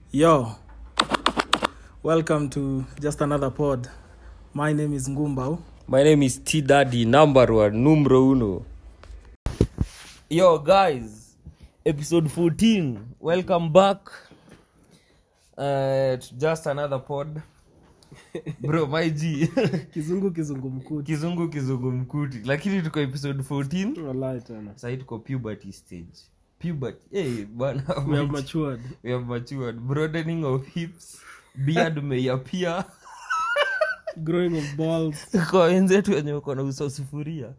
Yo, welcome to just another pod. My name is Ngumbao. My name is T Daddy, number one, numero uno. Yo, guys, episode 14. Welcome back. Uh, to just another pod. Bro, my G. Kizungu kizungu mkuti. kizungu kizungu mkuti lakini tuko episode 14 Wallahi tena. sahii tuko puberty stage puberty hey, bwana We have matured. we have matured broadening of hips beard may appear Growing of balls. kwa wenzetu wenye uko na uso sufuria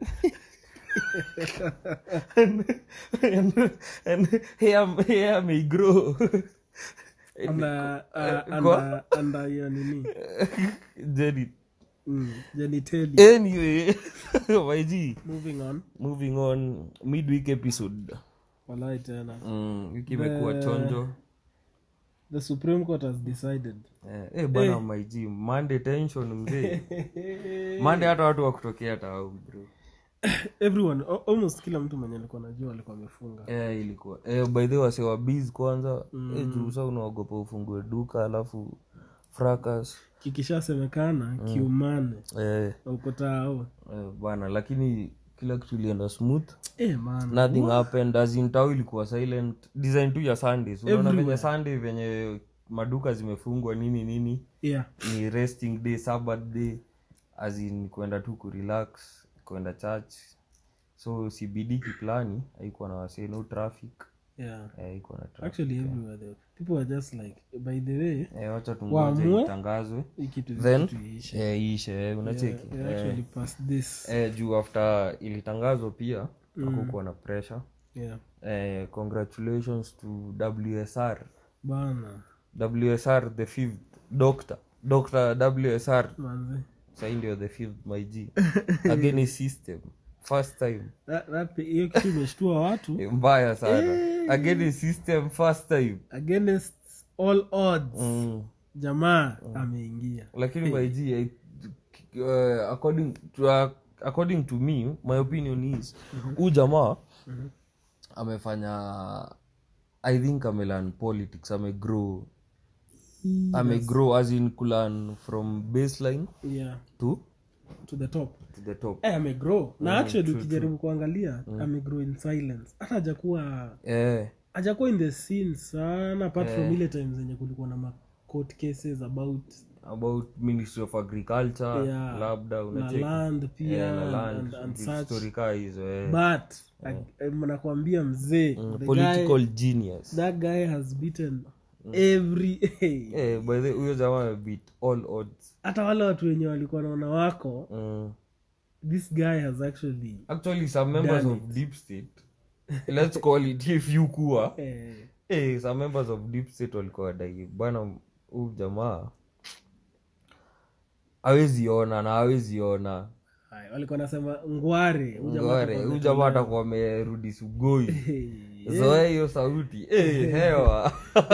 and, and, and hair, hair may grow And, uh, uh, Kwa- and, uh, and, uh, hiyo nini? Jenny. Mm, genitalia. anyway my G, Moving on. moving on midweek episode Wallahi tena. mm, wiki imekuwa The- chonjo The Supreme Court has decided. eh, eh, bwana my G, monday tension mzee monday hata watu wa kutokea tao bro Everyone, al- almost kila mtu mwenye alikuwa najua alikuwa amefunga. eh, ilikuwa eh, by the way wase wa biz kwanza mm. eh, juu sa unaogopa ufungue duka alafu fracas Kikishasemekana kiumane. eh, Uko tao. eh, bana lakini kila kitu ilienda smooth Eh man. nothing happened as in tao ilikuwa silent design tu ya sundays unaona venye sunday venye maduka zimefungwa nini nini Yeah. ni resting day sabbath day as in kwenda tu kurelax kwenda church so cbd kiplani haikuwa na wasee no traffic Yeah. eh, haikuwa na traffic Actually everywhere though. People are just like by the way, eh, wacha tungoje Waamue. itangazwe hii kitu then kitu iishe. eh, iishe eh, unacheki We actually passed this. eh, juu after ilitangazwa pia hakukuwa na pressure Yeah. eh, congratulations to wsr Bana. wsr the fifth doctor dr wsr Manze. sahii ndio the fifth my g again system first time That, that, hiyo kitu imeshtua watu Eh, mbaya sana again system first time against all odds. mm. Jamaa ameingia. lakini my g I, uh, according to, uh, according to me my opinion is huu jamaa amefanya i think amelan politics amegrow amegrow as in kulan from baseline Yeah. to To the top. to the top Eh, amegrow. Na actually ukijaribu kuangalia amegrow in silence. Hata hajakuwa eh, hajakuwa in the scene sana apart from ile time zenye kulikuwa na ma court cases about about ministry of agriculture Yeah. labda na unacheki land pia Eh, na land and, and vitu such story kaa hizo eh. but eh, nakwambia mzee Mm, the political guy, genius that guy has beaten every eh, by the huyo jamaa amebeat all odds hata wale watu wenye walikuwa naona wako mm. this guy has actually actually some members of deep state let's call it if you kuwa eh, eh, some members of deep state walikuwa wadai bwana huu jamaa awezi ona na awezi ona haya, walikuwa nasema ngware huyu jamaa ngore atakuwa huu jamaa atakuwa amerudi sugoi Eh, zoe hiyo sauti eh, hewa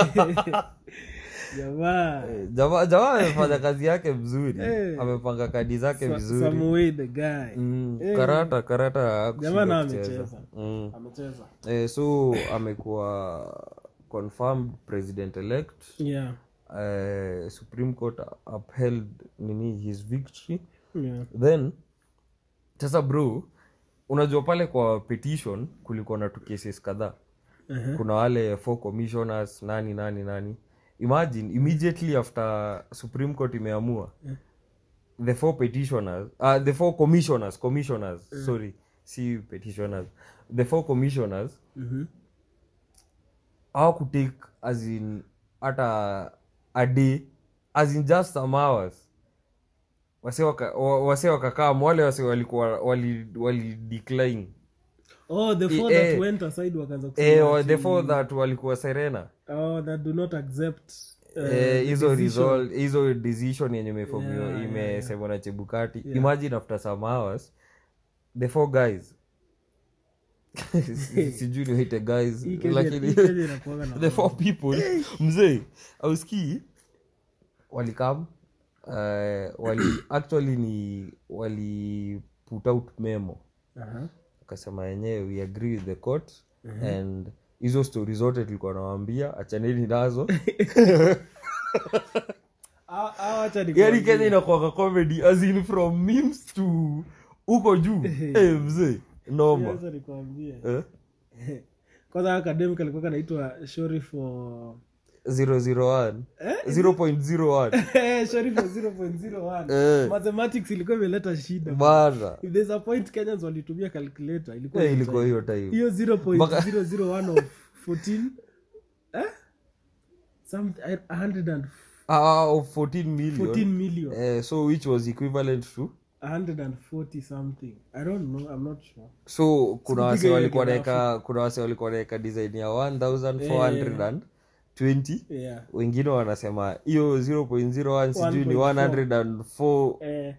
jamaa Eh, jamaa jamaa amefanya kazi yake mzuri Eh. amepanga kadi zake Sa- vizuri Samuel the guy mm, karata karata jamaa hakushindwa na kucheza. amecheza mm. amecheza eh, so amekuwa confirmed president elect yeah uh, supreme court upheld nini his victory yeah then sasa bro unajua pale kwa petition kulikuwa na tu cases kadhaa uh-huh. kuna wale four commissioners nani nani nani imagine immediately after supreme court imeamua the four petitioners uh, the four commissioners commissioners sorry si petitioners the four commissioners Mhm. hawakutake as in hata a day as in just some hours wase waka- wa- wase wakakaa wale wase walikuwa wali, wali decline oh the four Eh, that went aside wakaanza eh, kusema wa- ati, the four that walikuwa serena oh, that do not accept uh, Eh, hizo decision. resol- hizo decision yenye imefomiwa Yeah, yeah, imesemwa na chebukati imagine after some hours the four guys Si- sijui niwaite guys Hii Kenya- lakini hii Kenya inakuwaga na the four people mzee auskii walikam uh, wali actually ni wali put out memo Aha. akasema yenyewe we agree with the court and hizo stori zote tulikuwa nawambia achaneni nazo Ah, ah, wacha yani nikwambie. kenya inakwaka comedy as in from memes to huko juu hey, mzee noma Wacha nikwambie. eh? kwanza academic alikuwa kanaitwa shori for 001 0.01 shori for 0.01 Eh. mathematics ilikuwa imeleta shida bana if there's a point kenyans walitumia calculator ilikuwa Eh, ni ilikuwa time. hiyo time hiyo 0.001 of 14 eh? Some, 100 and ah, of 14 million 14 million eh, so which was equivalent to 140 something i don't know i'm not sure so kuna Sikupiga wase hiyo walikuwa grafu. naeka kuna wase walikuwa naeka design ya 1420 yeah wengine wanasema hiyo 0.01 sijui ni 104 eh,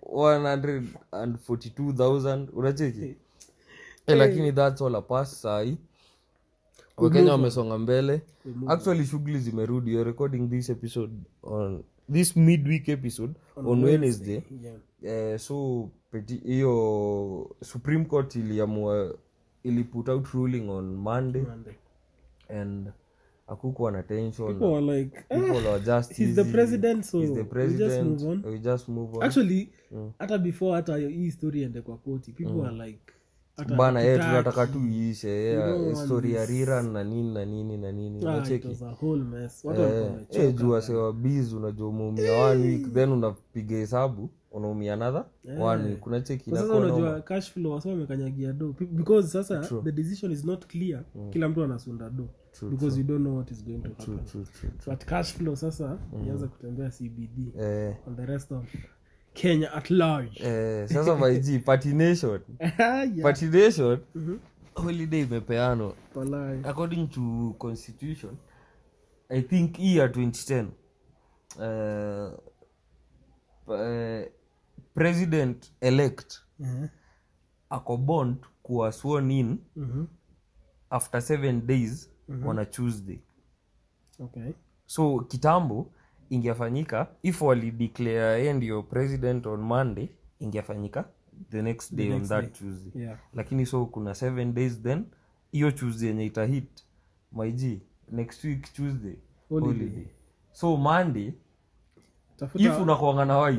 142000 unacheki eh, lakini thats all apas sahi wakenya wamesonga mbele actually shughuli zimerudi you're recording this episode on this midweek episode on, wednesday yeah eh, so peti- hiyo supreme court iliamua ili put out ruling on monday Monday. and akukuwa na tension people were like eh, people are just he's the easy. president so He's the we just president move on we just move on actually hata before hata hii story ende kwa koti people were like hata bana ye hatutaki. tunataka tu iishe yeah, don't want story ya this. riran na nini na nini na nini Ah, it unacheki was a whole mess watu walikuwa Eh, wamechoka. eh, juu wasewa biz unajua umeumia one week then unapiga hesabu unaumia another one week unacheki Kwa sasa inakuwa noma. unajua cash flow wasa wamekanyagia do Pe- because sasa the decision is not clear kila mtu anasunda do because you don't know what is going to happen True, true. but cash flow sasa ianza kutembea cbd Eh, on the rest of kenya at large eh, sasa maiji patination yeah. patination holiday imepeanwa Walai. according to constitution i think hii ya 2010 uh, uh, president elect Eh, ako bond kuwa sworn in mhm. after seven days on a tuesday okay so kitambo ingefanyika if walideclare ye ndio president on monday ingefanyika the next day on that tuesday yeah lakini so kuna seven days then hiyo tuesday yenye itahit maiji next week tuesday Holiday. holiday so monday tafuta if unakwanga na wine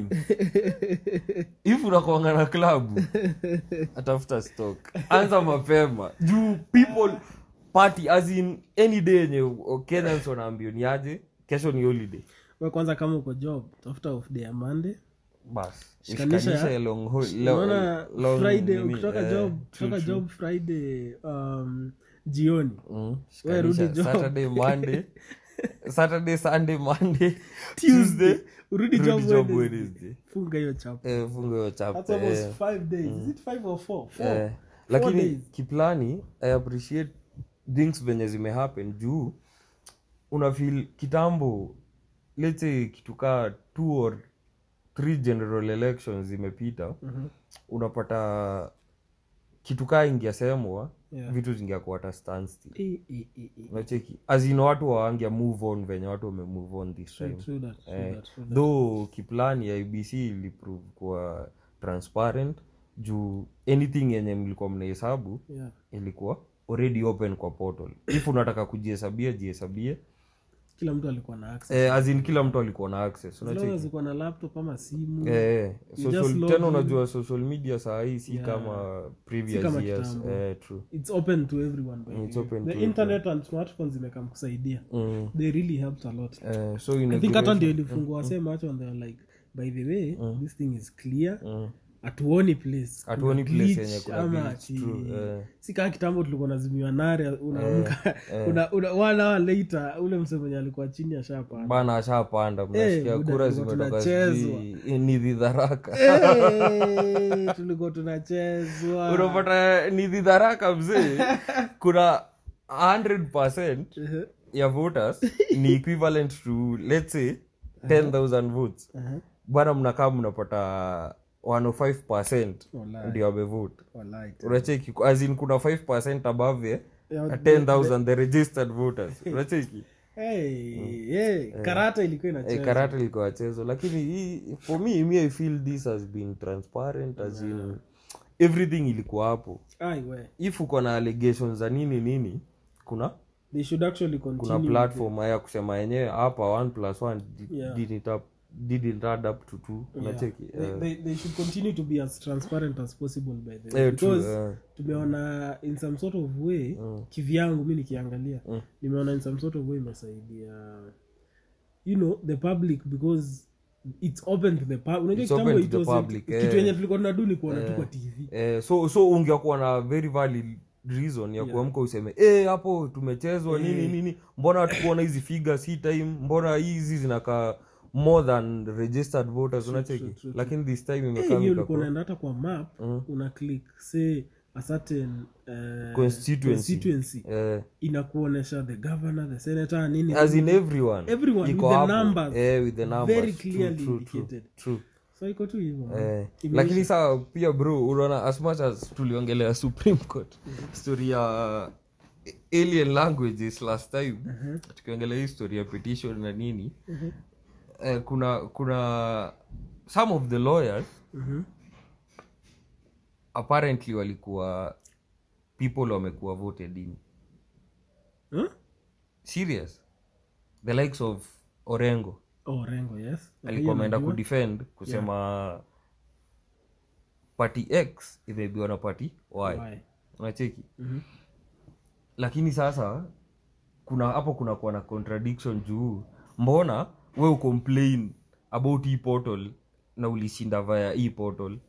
if unakwanga na klabu atafuta stock anza mapema juu people party as in any day yenye kenyans wanaambio ni aje kesho ni holiday we kwanza kama uko job tafuta off day ya monday bas Shikanisha ya- Shikanisha long hol- lo- unaona long friday nini, ukitoka eh, job true, kutoka true. job friday um, jioni Mm, We rudi shikanisha. job. saturday monday saturday sunday monday tuesday urudi rudi job job Wednesday. Wednesday. funga hiyo chapa Eh, funga hiyo that's chapter, almost eh. five days is it five or four four Eh, lakini days. kiplani i appreciate things venye zimehappen juu unafil kitambo let's say kitu kaa two or three general elections zimepita Mhm. unapata kitu kaa ingiasemwa Yeah. vitu zingiakuwa hata standstill Eh, eh, eh, eh. unacheki azin watu waangia move on venye watu wame move on this True, time true that, true Eh, that, true that. though kiplani ya ibc iliprove kuwa transparent juu anything yenye mlikuwa mnahesabu Yeah. ilikuwa already open kwa portal if unataka kujihesabia jihesabie kila mtu alikuwa na access eh, as in kila mtu alikuwa na access as long unacheki as uko na laptop ama simu Eh, You social- just log tena in. unajua social media saa hii si Yeah. kama previous kama years kitambo. eh, true it's open to everyone by It's the way. open the to internet and smartphones zimekam kusaidia mm. they really helped a lot eh, so in i a think hata duration- ndio ilifungua mm. macho and they were like by the way this thing is clear Mm. hatuoni place Hatuoni kuna place glitch yenye kuna ama glitch, ati- true, eh. si kaa kitambo tulikuwa nazimiwa nare unaamka una, una, one hour later ule mse mwenye alikuwa chini ashapanda bana ashapanda mnasikia buda, kura tulikuwa zimetoka tunachezwa. sijui ni dhidharaka hey, tulikuwa tunachezwa unapata ni dhidharaka mzee kuna 100 ya voters ni equivalent to let's say 10000 votes Aha. bwana mnakaa mnapata 105 Walai, ndio amevote walai. unacheki as in kuna 5 above ye, Yeah, 10000 the registered voters unacheki Hey, hey, karata ilikuwa Eh, inacheza karate ilikuwa wachezo lakini hii for me me i feel this has been transparent as in everything ilikuwa hapo Ai, we. if uko na allegations za nini nini kuna they should actually kuna continue platform ya kusema yenyewe hapa one plus one di- Yeah. didn't up- didn't add up to two unacheki they, Eh, they, they should continue to be as transparent as possible by the way eh, true, because eh. tumeona in some sort of way kivyangu mi nikiangalia nimeona in some sort of way imesaidia you know the public because it's open to the public unajua It's open kitambo to it the wasn't- public, kitu eh. yenye tulikuwa tunadu ni kuona tu kwa tv eh, so so ungekuwa na very valid reason ya kuamka useme eh hapo tumechezwa nini nini mbona hatukuona hizi figures hii time mbona hizi zinakaa more than registered voters unacheki lakini this time Eh, imekaa hiyo ulikuwa ikakuwa- unaenda hata kwa map una click say a certain uh, Constituency. constituency eh, inakuonesha the governor the senator nini as in everyone Everyone iko with the hapo. numbers. eh, with the numbers Very True, clearly true, true, indicated. true. so iko tu hivyo man. Eh, Imeisha. lakini saa pia bro unaona as much as tuliongelea supreme court story ya alien languages last time tukiongelea hii story ya petition na nini eh, kuna kuna some of the lawyers Mhm. apparently walikuwa people wamekuwa voted in Huh? serious the likes of orengo oh rengo yes alikuwa ameenda kudefend kusema party x imeibiwa na party y Why? unacheki Mhm. lakini sasa kuna hapo kunakuwa na contradiction juu mbona we ucomplain about hii portal na ulishinda vaya hii portal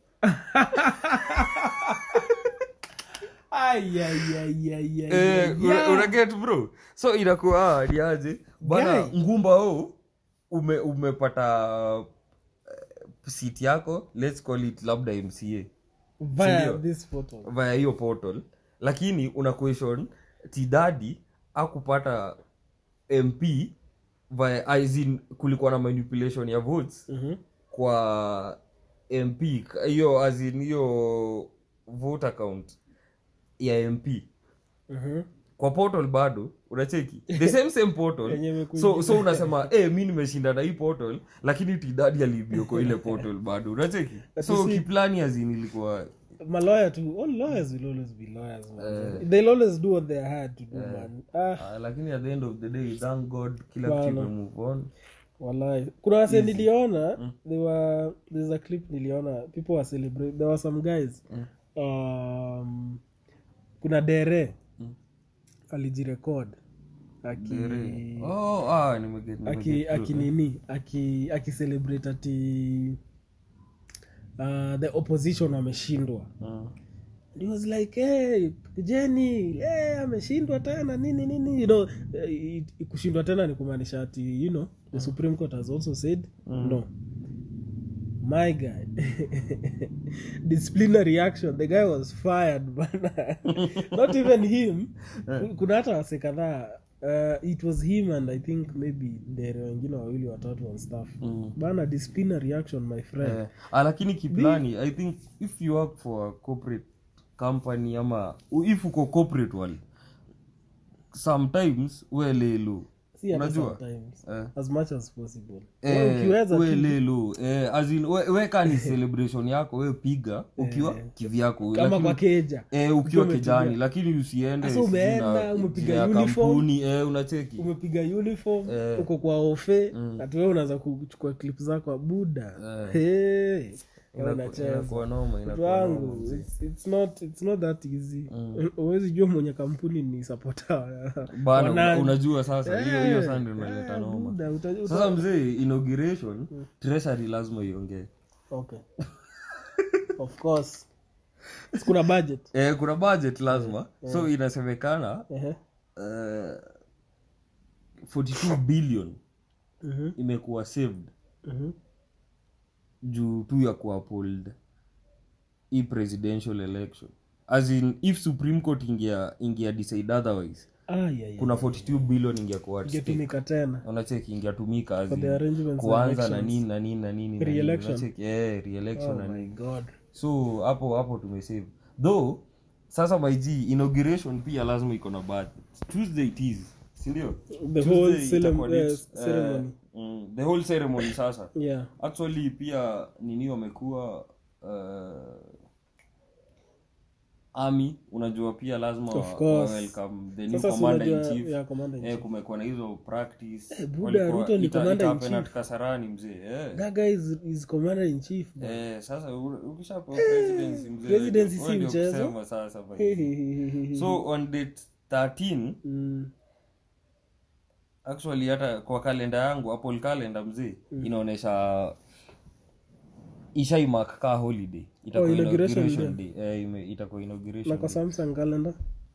Ai, ai, ai, ai, ai, Eh, ai, una- yeah. unaget bro so inakuwa ah, ni aje bana Guy. ngumba o ume, umepata eh, seat yako let's call it labda mca Via Sindio? this photo via hiyo portal lakini una question tidadi akupata mp via as in kulikuwa na manipulation ya votes Mhm. kwa mp hiyo as in hiyo vote account ya mp Mhm. kwa portal bado unacheki the same same portal Yenye imekuja. so so unasema eh mi nimeshinda na hii portal lakini tidadi alibioko ile portal bado unacheki so you see- kiplani azin ilikuwa malawyer too all lawyers will always be lawyers man. they'll always do what they're hired to do man ah Ah, lakini at the end of the day thank god kila Bana. kitu imemove on wallahi kuna wase niliona they were there's a clip niliona people were celebrate there were some guys um, kuna dere alijirekod aki oh ah nimeget aki aki nini aki aki celebrate ati uh, the opposition wameshindwa And he was like hey, jeni hey, ameshindwa tena nini nini you know eh, it- kushindwa tena ni kumaanisha ati you know the supreme court has also said no my guy disciplinary action the guy was fired bana not even him kuna hata wase kadhaa uh, it was him and i think maybe ndere wengine wawili watatu and stuff bana disciplinary action my friend Eh, ah, lakini kiplani i think if you work for a corporate company ama if uko corporate world sometimes welelu si hata unajua sometimes Eh. as much as possible Eh, ukiweza tu- we lelo eh, as in, we, we ka ni celebration yako we piga ukiwa kivyako kama Lakini- kwa keja eh, ukiwa kijani lakini usiende Sasa sijui umeenda, na- umepiga jina ya uniform. kampuni eh, unacheki umepiga uniform Eh. uko kwa ofe hatuwe unaweza kuchukua clip zako abuda hey, Inaku- unacheza inakuwa noma mtu inakuwa noma wangu mzee. it's, it's not it's not that easy huwezi jua mwenye kampuni ni sapota bana una- unajua sasa hiyo hiyo sande unaleta noma sasa mzee inauguration treasury lazima iongee okay of course Si kuna budget eh, kuna budget lazima so inasemekana Ehe. eh, 42 billion Mhm. imekuwa saved Mhm. juu tu ya kuapold hii presidential election as in if supreme court ingia ingia decide otherwise Ah, yeah, yeah. kuna 42 billion ingekuwa at stake. ingetumika tena unacheki ingetumika as For the in arrangements and kuanza na elections. nini na nini na nini na nini, Re-election. unacheki, eh, re-election oh na my nini god so hapo hapo tumesave though sasa my g inauguration pia lazima iko na budget tuesday it is sindio The whole Tuesday celem- itakuwa eh, next, eh, ceremony. mm, the whole ceremony sasa yeah actually pia nini wamekuwa uh, army unajua pia lazima Of wa, course. wa welcome the new Sasa si commander in unajua- chief yeah, commander in eh, chief. kumekuwa na hizo practice Eh, Buddha, Walikuwa- Ruto ni ita- commander in itahappen at chief. kasarani mzee eh. that guy is, is commander in chief bro. Eh, sasa u- ukishapewa presidency mzee presidency wewe si ndio mchezo. kusema sasa basi. so on date 13 Mm, actually hata kwa kalenda yangu apple calendar mzee inaonyesha ishaimak ka holiday itakuwa Oh, inauguration inauguration day eh, ime- itakuwa na inauguration kwa day. samsung calendar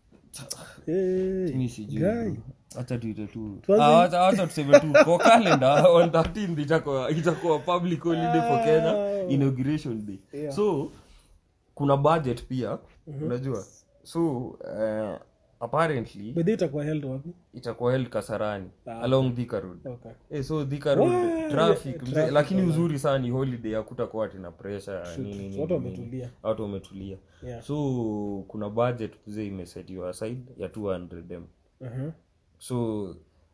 hey, Mi sijui. guy. Acha tuite tu Tuanze- Ah, acha- acha tuseme tu kwa calendar on 13 itakuwa itakuwa public holiday for Kenya Ah. inauguration day Yeah. so kuna budget pia unajua so uh, apparently By the way, itakuwa held wapi itakuwa held kasarani Ah, along Thika road okay. Eh, so Thika road Wow, traffic yeah, mzee, traffic lakini online. uzuri sana ni holiday hakutakuwa tina pressure True, nini true. nini, Watu nini. wametulia. watu wametulia Yeah. so kuna budget mzee imesetiwa aside ya 200 m Uh-huh. so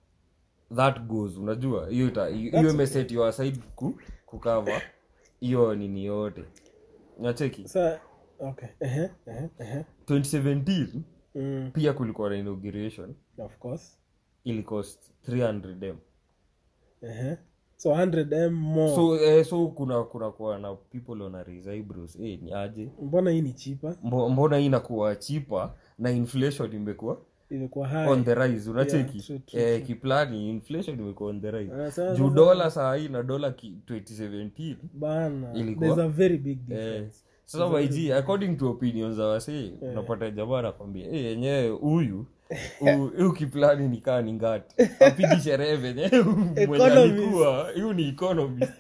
that goes unajua hiyo ita- hiyo imesetiwa aside ku, kukava hiyo nini yote nacheki Sa- okay. Uh-huh, uh-huh, uh-huh. 2017 Mm, pia kulikuwa na inauguration of course ili cost 300 m uh-huh. so 100 m more so eh, so kuna kuna kuwa na people wana raise eyebrows eh, ni aje mbona hii ni chipa Mbo- mbona hii inakuwa chipa na inflation imekuwa imekuwa high on the rise unacheki Yeah, true, true, eh, kiplani inflation imekuwa on the rise Ah, sasa- juu dola saa hii na dola ki- 2017 bana Ilikuwa? there's a very big eh, difference sasa maiji according to opinions za wasee unapata jamaa anakwambia eh, yenyewe huyu hu- huyu kiplani ni kaa ni ngati apigi sherehe venye mwenye Economist. alikuwa huyu ni economist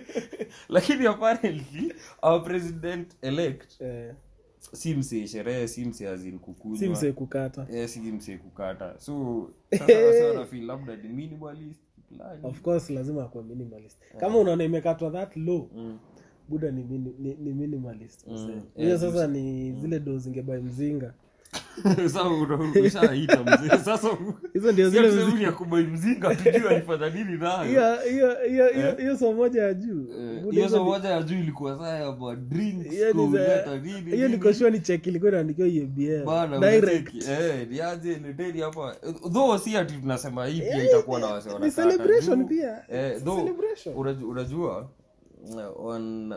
lakini apparently our president elect eh, si msee sherehe si msee azin si kukunywa msee kukata Eh, si msee kukata so sasa wase wanafeel labda ni minimalist fulani. of course lazima akuwe minimalist kama unaona imekatwa that low Mm. buda ni, mini, ni, ni minimalist msee. Mm, hiyo yes, sasa ni zile do zingebai mzinga Sasa una- ushaita mzee sasa hizo ndio sio zile tuseme mzi- ni ya kubai mzinga tujue alifanya nini nayo hiyo hiyo hiyo hiyo hiyo so moja ya juu Eh, Buda hiyo hizo so ni- moja ya juu ilikuwa saa ya ma drinks hiyo ni za- kuleta nini hiyo nini. nikoshua ni cheki ilikuwa inaandikiwa EABL Bana, direct unacheki. Eh, niaje leteni hapa though si ati tunasema hii pia itakuwa na wase ni wanakata celebration juu. pia Eh, It's a though, celebration. unajua, unajua uh, on uh,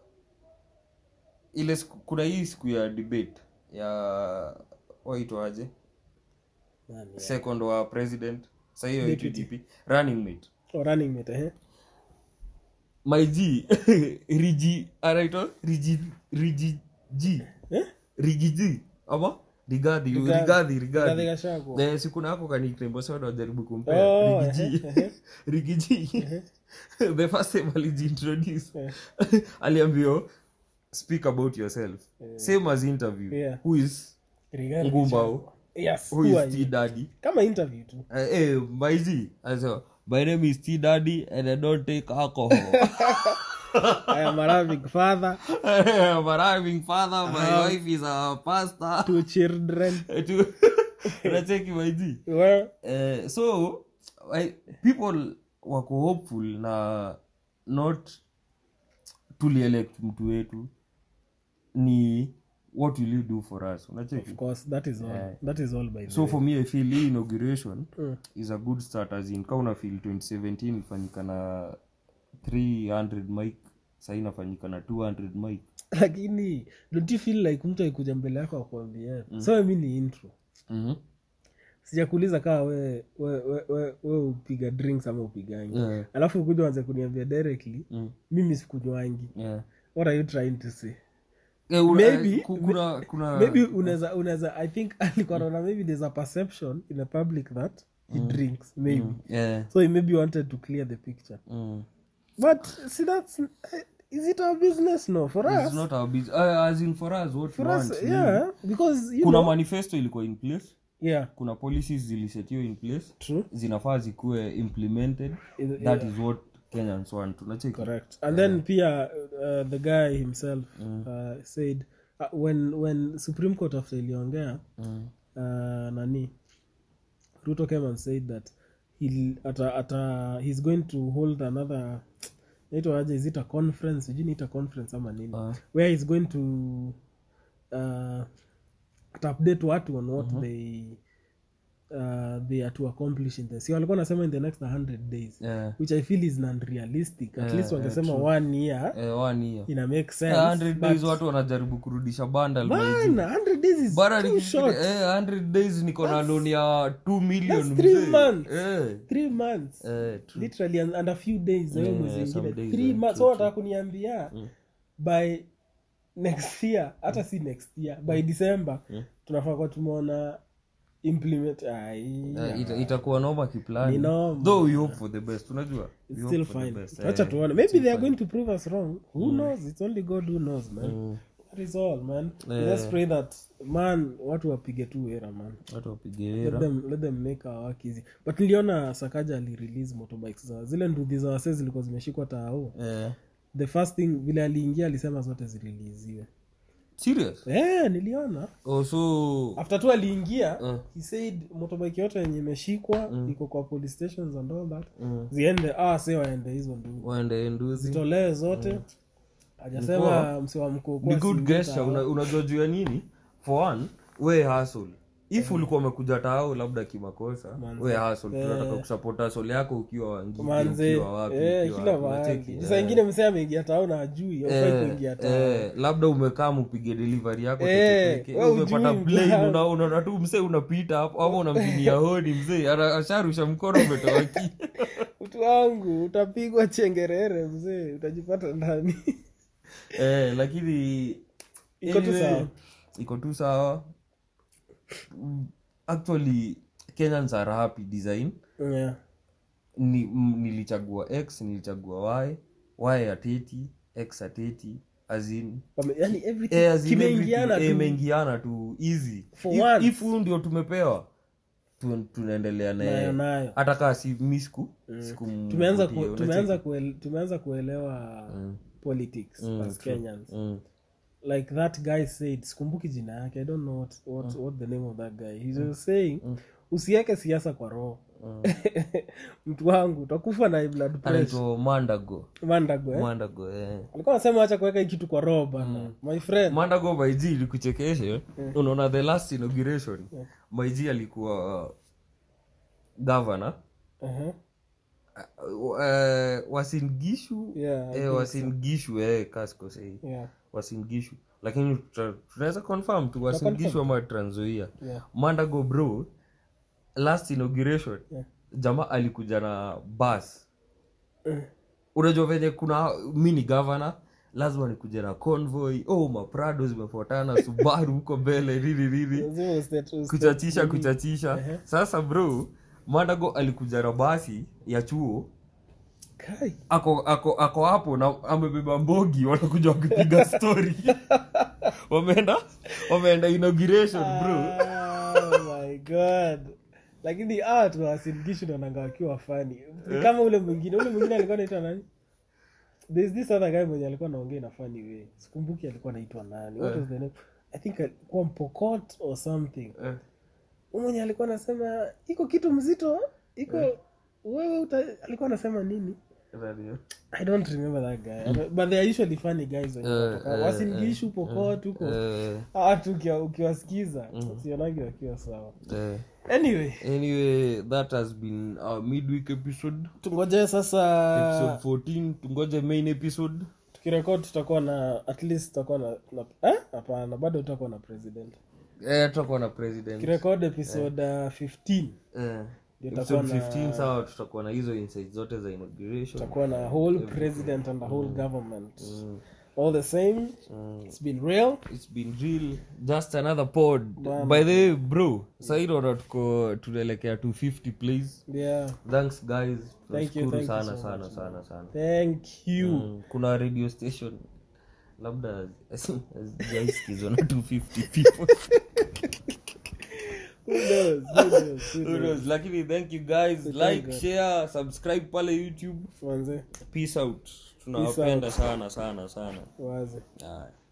ile siku, kuna hii siku ya debate ya waitwaje Nani ya? second wa president sa hiyo Deputy. TDP running mate Oh, running mate eh my g rigi anaitwa rigi rigi g eh rigi g ama rigadhi Rigathi. rigadhi Rigathi rigadhi Gachagua. Eh, si kuna hapo kaniknembo sana wajaribu kumpea Oh, rigiji ehe, ehe. rigiji the first time alijiintroduce Eh. aliambio speak about yourself same as interview Yeah. who is Rigathi ngumbao Gachagua. yes who who are is you? t daddy kama interview tu Eh, eh, maiji alisema my name is t daddy and i don't take alcohol I am a loving father I'm a arriving father my Um, wife is a pastor two children Tu- unacheki maiji well Eh, so I, people wako hopeful na not tulielect mtu wetu ni what will you do for us unacheki of course that is all that is all by the so way. for me i feel hii inauguration Mm. is a good start as in ka una feel 2017 ilifanyika na 300 mic sahii inafanyika na 200 mic lakini don't you feel like mtu aikuja mbele yako akwambia so mi ni intro mm-hmm. sijakuuliza kaa we we, we, we, we upiga drinks ama upigangi yeah. alafu ukuja wanze kuniambia directly mm. mimi sikunywangi yeah. what are you trying to say Eh, una- Maybe- ku- kuna kuna maybe unaweza unaweza i think alikuwa naona maybe there's a perception in the public that he drinks maybe yeah. so he maybe wanted to clear the picture mm. but see that's eh, is it our business no for It's us not our business. Uh, as in for us what for we us want ni- yeah because you kuna know manifesto ilikuwa in place yeah kuna policies zilisetiwa in place true zinafaa zikuwe implemented Is- that is what kenyans want unacheki correct and then pia uh, the guy himself uh, said uh, when when supreme court after iliongea Mm. uh, nani ruto came and said that he'll, ata, ata, he's going to hold another naitwa aje is it a conference sijui niita conference ama nini Ah. where he's going to uh, ataupdate watu on what they uh, they are to accomplish in this walikuwa nasema in the next 100 days Eh, which i feel is unrealistic at Eh, least eh, wangesema one year eh, one year. ina make sense Eh, 100 days watu wanajaribu kurudisha bundle by June. Bana, 100 days is Bara too nikifikiria, short eh, 100 days niko na loan ya 2 million that's three mzee. months. Eh, three months eh, true. literally and, and a few days yeah, Yeah, mwezi some ingine days, three yeah, months true, so wataka kuniambia by next year hata si next year by december tunafaa kuwa tumeona implement ai, Eh, ita- itakuwa noma Ni kiplani noma. though we hope for the best unajua We it's hope still for the fine best. wacha Eh, tuone maybe they are going to prove us wrong who knows it's only god who knows man that is all man Yeah. let's pray that man watu wapige tu wera man watu wapige let hera them, let them make our work easy but niliona sakaja alirelease motorbikes za zile nduthi za wasee zilikuwa zimeshikwa taao Eh, the first thing vile aliingia alisema zote zililiziwe serious eh niliona oh, so after tu aliingia Mm. he said motorbike yote yenye imeshikwa iko kwa police stations and all that Mm. ziende ah se waende hizo nduthi waende nduzi zitolee zote hajasema msi wa mkuu ni good gesture una- unajua juu ya nini for one we hustle if ulikuwa umekuja tao labda kimakosa we hustle tunataka kusupport hustle yako ukiwa wangiki manze ukiwa wapi eh, ukiwa kila wapi, unacheki? mahali Eh. sasa ingine msee ameingia tao na ajui aufai Eh, kuingia tao eh, labda umekaa mpige delivery yako Eh, teketeke, we umepata ujui plane, mjaa. una- unaona tu msee unapita hapo ama unampinia hodi mzee ana- asharusha mkono umetawaki mtu wangu utapigwa chengerere mzee utajipata ndani eh, lakini Iko tu anyway, sawa. iko tu sawa Mm, actually kenyans are happy design yeah. ni, m, nilichagua x nilichagua y y ateti x ateti azin Wame- yani everything Eh, as in kimeingiana everything, eh, tu imeingiana tu easy For If- once. if huu ndio tumepewa tu, tunaendelea nayo naye nayo hata kaa si mi siku tumeanza ku, tumeanza kuele, tumeanza kuelewa politics as kenyans mm. like that guy said sikumbuki jina yake i don't know what, what, what the name of that guy he was saying usiweke siasa kwa roho mtu wangu utakufa na high blood pressure anaitwa mandago mandago eh? mandago eh. alikuwa anasema acha kuweka hii kitu kwa roho bana my friend mandago maiji ilikuchekeshe unaona the last inauguration maiji alikuwa uh, governor uh-huh. uh, wasingishu yeah, I eh, think wasingishu eh, kaskosei yeah, wasingishu lakini tuta- tunaweza confirm tu wasingishu ama tranzoia yeah. mandago bro last inauguration Yeah. jamaa alikuja na bus Eh. unajua venye kuna mi ni governor lazima nikuja na convoy oh maprado zimefuatana subaru huko mbele nini nini Lazima ustate- ustate- kuchachisha kuchachisha sasa bro mandago alikuja na basi ya chuo Kai. ako ako ako hapo na amebeba mbogi wanakuja wakipiga story wameenda wameenda inauguration bro oh my god lakini ah tunawasingishu naonanga wakiwa fani kama ule mwingine ule mwingine alikuwa naitwa nani there's this other guy mwenye alikuwa naongea na funny way sikumbuki alikuwa naitwa nani what was the name i think alikuwa mpokot or something Eh, Huyu mwenye alikuwa anasema iko kitu mzito iko wewe uta, alikuwa anasema nini radio. i don't remember that guy but they are usually funny guys wenye Eh, wanatoka. eh, wasingishu pokot huko Eh, watu ukiwa- ukiwasikiza sionagi wakiwa sawa eh. anyway anyway that has been our midweek episode tungoje sasa episode 14 tungoje main episode tukirekod tutakuwa na at least tutakuwa na na- eh? hapana bado tutakuwa na president eh tutakuwa na president tukirekod episode uh, 15 eh Ndio episode tutakuwa na- 15 sawa tutakuwa na hizo insights zote za inauguration tutakuwa na whole president and the whole government all the same it's been real it's been real just another pod by the way bro sahii naona tuko tunaelekea 250 plays yeah thanks guys Thank you, tunashukuru thank you sana so sana sana sana thank you Mm, kuna radio station labda hazijaisikizwa na 250 people who knows who knows who Who knows knows? lakini thank you guys like share subscribe pale youtube manze peace out tunawapenda sana sana sana waze Haya.